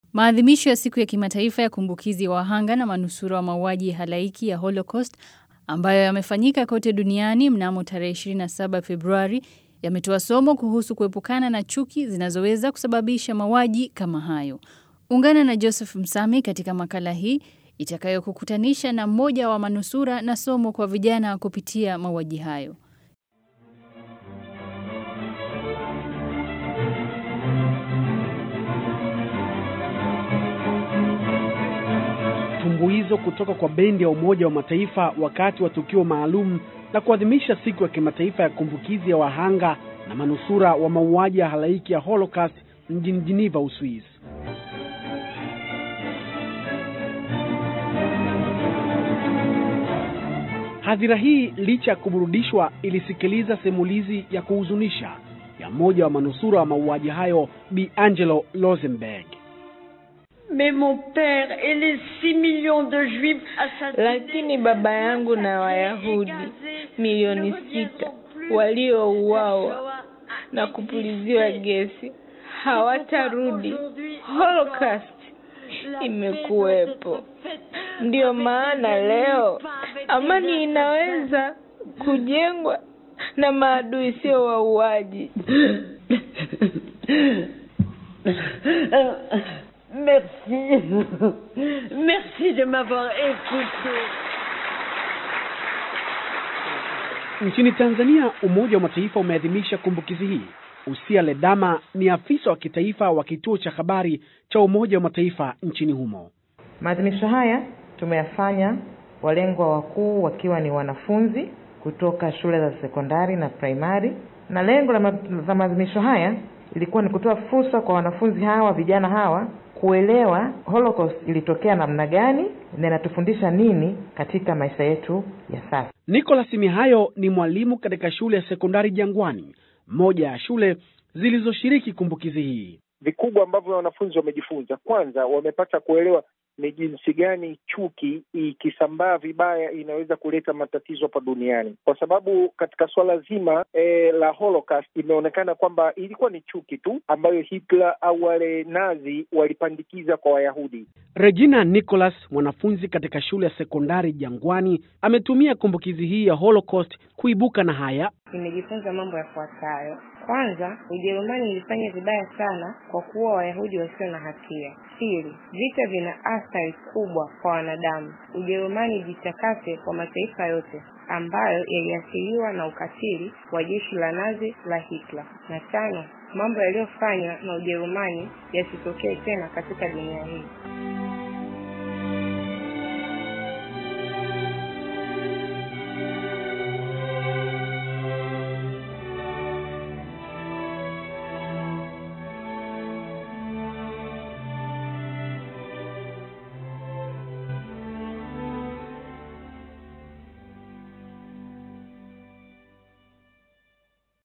Maadhimisho ya siku ya kimataifa ya kumbukizi ya wahanga na manusura wa mauaji ya halaiki ya Holocaust ambayo yamefanyika kote duniani mnamo tarehe 27 Februari yametoa somo kuhusu kuepukana na chuki zinazoweza kusababisha mauaji kama hayo. Ungana na Joseph Msami katika makala hii itakayokukutanisha na mmoja wa manusura na somo kwa vijana kupitia mauaji hayo. Tumbuizo kutoka kwa bendi ya Umoja wa Mataifa wakati wa tukio maalum la kuadhimisha siku ya kimataifa ya kumbukizi ya wahanga na manusura wa mauaji ya halaiki ya Holocaust mjini Geneva, Uswisi. Hadhira hii licha ya kuburudishwa, ilisikiliza simulizi ya kuhuzunisha ya mmoja wa manusura wa mauaji hayo, Bi Angelo Rosenberg. Mais mon père et les 6 millions de juifs assassinés, Lakini baba yangu na Wayahudi milioni sita waliouawa na kupuliziwa gesi hawatarudi. Holocaust imekuwepo. Ndiyo maana leo amani inaweza kujengwa na maadui, sio wauaji. Merci. Merci de m'avoir écouté. Nchini Tanzania, Umoja wa Mataifa umeadhimisha kumbukizi hii. Usia Ledama ni afisa wa kitaifa wa kituo cha habari cha Umoja wa Mataifa nchini humo. Maadhimisho haya tumeyafanya walengwa wakuu wakiwa ni wanafunzi kutoka shule za sekondari na primary, na lengo la ma- la maadhimisho haya ilikuwa ni kutoa fursa kwa wanafunzi hawa vijana hawa kuelewa Holocaust ilitokea namna gani na inatufundisha nini katika maisha yetu ya sasa. Nicholas Mihayo ni mwalimu katika shule ya sekondari Jangwani, moja ya shule zilizoshiriki kumbukizi hii. vikubwa ambavyo wanafunzi wamejifunza. Kwanza, wamepata kuelewa ni jinsi gani chuki ikisambaa vibaya inaweza kuleta matatizo hapa duniani, kwa sababu katika suala zima e, la Holocaust imeonekana kwamba ilikuwa ni chuki tu ambayo Hitler au wale Nazi walipandikiza kwa Wayahudi. Regina Nicholas, mwanafunzi katika shule ya sekondari Jangwani, ametumia kumbukizi hii ya Holocaust kuibuka na haya. Nimejifunza mambo yafuatayo. Kwanza, Ujerumani ilifanya vibaya sana kwa kuwa Wayahudi wasio na hatia. Pili, vita vina athari kubwa kwa wanadamu. Ujerumani ijitakase kwa mataifa yote ambayo yaliathiriwa na ukatili wa jeshi la Nazi la Hitler. Na tano, mambo yaliyofanywa na Ujerumani yasitokee tena katika dunia hii.